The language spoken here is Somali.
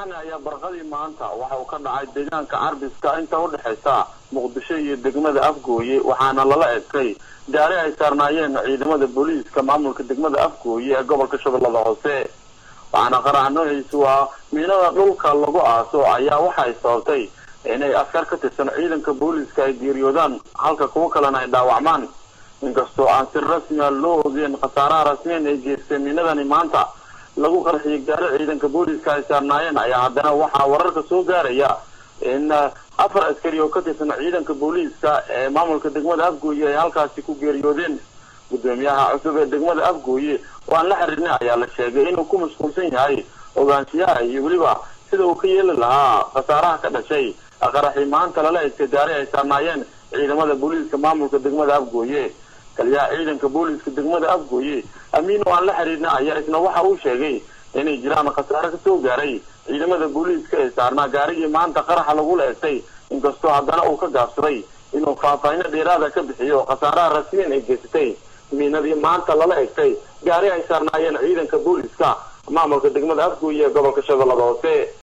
weerarkani ayaa barqadii maanta waxa uu ka dhacay deegaanka carbiska inta udhexaysa muqdisho iyo degmada afgooye waxaana lala egtay gaari ay saarnaayeen ciidamada booliiska maamulka degmada afgooye ee gobolka shabeellada hoose waxaana qaraxa noociisu ah miinada dhulka lagu aaso ayaa waxay sababtay inay askar ka tirsan ciidanka booliiska ay geeriyoodaan halka kuwo kalena ay dhaawacmaan inkastoo aan si rasmia loo ogeen khasaaraha rasmiyan ay geystay miinadani maanta lagu qarxiyay gaari ciidanka booliiska ay saarnaayeen ayaa haddana waxaa wararka soo gaaraya in afar askari oo ka tirsan ciidanka booliiska ee maamulka degmada afgooye ay halkaasi ku geeriyoodeen guddoomiyaha cusub ee degmada afgooye oo aan la xiriirnay ayaa la sheegay inuu ku mashquulsan yahay ogaanshiyaha iyo weliba sida uu ka yeeli lahaa khasaaraha ka dhashay qaraxii maanta lala egtay gaari ay saarnaayeen ciidamada booliiska maamulka degmada afgooye taliyaha ciidanka booliiska degmada afgooye amiin oo aan la xiriirna ayaa isna waxa uu sheegay inay jiraan khasaare kasoo gaaray ciidamada booliiska ee saarnaa gaarigii maanta qaraxa lagula egtay inkastoo haddana uu ka gaabsaday inuu faahfaahino dheeraada ka bixiyo khasaaraha rasmiyan ay geysatay miinadii maanta lala egtay gaari ay saarnaayeen ciidanka booliiska maamulka degmada afgooye ee gobolka shabeellada hoose